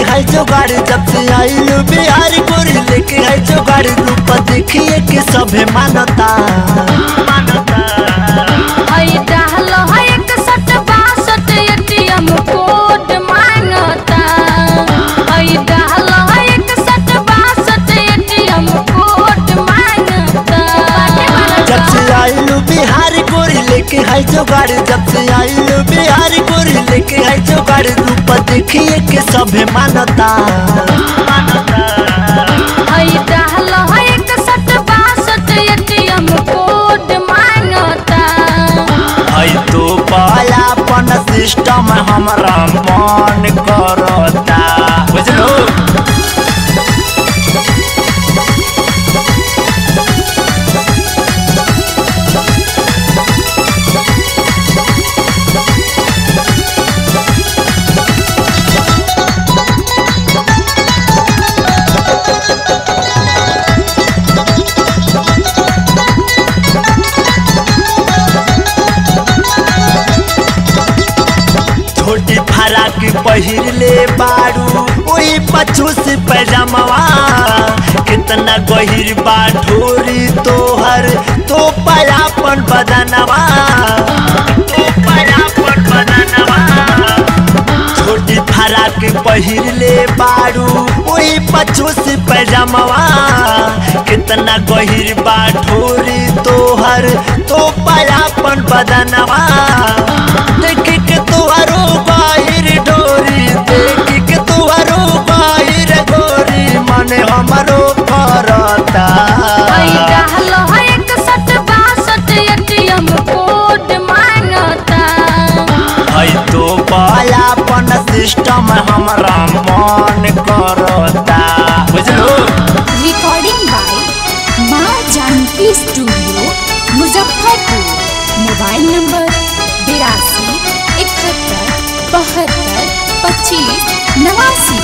है जोगाड़ जब से आइल बिहार गोरी लेके है जोगाड़ रूप देखिए के सभे मानता मानता हई डाहल है एक सट बासठ एटीएम कोड मांगता हई डाहल है एक सट बासठ एटीएम कोड मांगता जब से आइल बिहार गोरी लेके है जोगाड़ जब से आइल बिहार गोरी लेके है जोगाड़ रूप देखिए के सभे मानता मानता हई डाहल है एक सट बासठ एटीएम कोड मांगता है तो पायापन सिस्टम हमरा मन करता बुझलो छोटी फराक पहिर ले बारू ओही पछू से पैजामवा कितना गहिर बा ढोरी तोहर तो पयापन बदनवा तो पयापन बदनवा छोटी फराक पहिर ले बारू ओही पछू से पैजामवा कितना गहिर बा ढोरी तोहर तो पयापन बदनवा देख के तुहरो बाहिर डोरी देख के तुहरो बाहिर गोरी मन हमरो करता हई डाहल है एक सट बासठ एटीएम कोड मांगता है तो पायापन सिस्टम हमरा मन करता बुझलो रिकॉर्डिंग बाय माँ Janki studio Muzaffarpur mobile number बिरासी इकहत्तर बहत्तर पच्चीस नवासी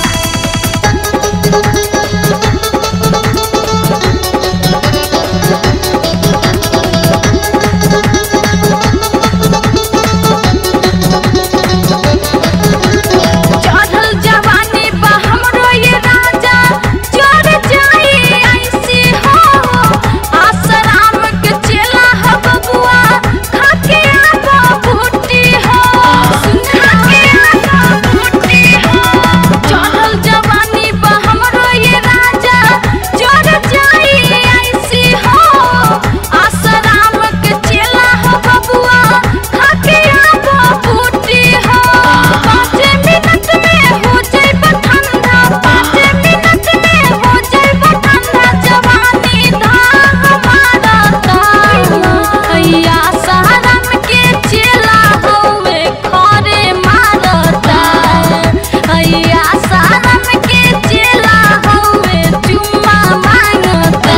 चढ़ल जवानी बा हमरो ये राजा चढ़ जाई ऐसी हो आसराम के चेला हो बबुआ खाके आबो बूटी हो खाके आबो बूटी हो चढ़ल जवानी बा हमरो ये राजा चढ़ जाई ऐसी हो आसराम के चेला हो बबुआ खाके आबो बूटी हो पाँच मिनट में हो जाइब ठंडा पाँच मिनट में हो जाइब ठंडा जवानी धा हमारा हैया सारम के चेला होवे खरे मारता हैया सारम के चेला होवे चुम्मा मांगता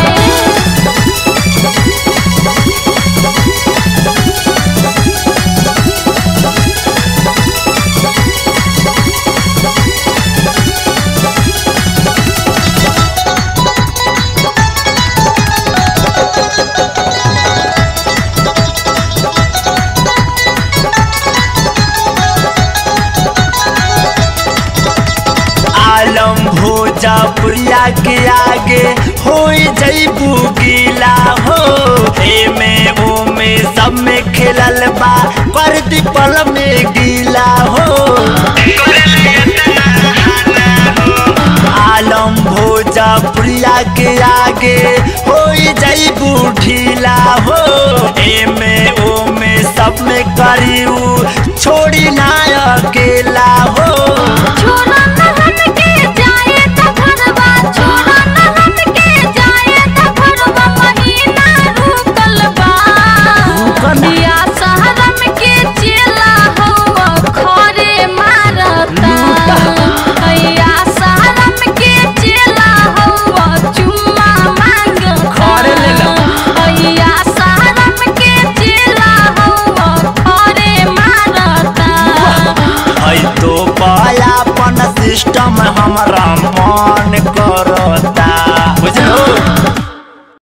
आलम भोजपुरिया के आगे हो जैबू गीला हो एमे ओमे सब में खेलल बा कर दीपल में गीला हो आलम भोजपुरिया के आगे हो जैबू ढीला हो एमे ओमे सब में करियो छोड़ी ना अकेला हो छोड़ा न हमके जाए त घरवा छोड़ा न हमके जाए त घरवा महीना रुकल बा बिया शहरम के चेला हो खरे मारता हैया शहरम के चेला हो चुम्मा मांगता खरे ले ला। हैया शहरम के चेला हो खरे मारता है तो पायापन सिस्टम हमरा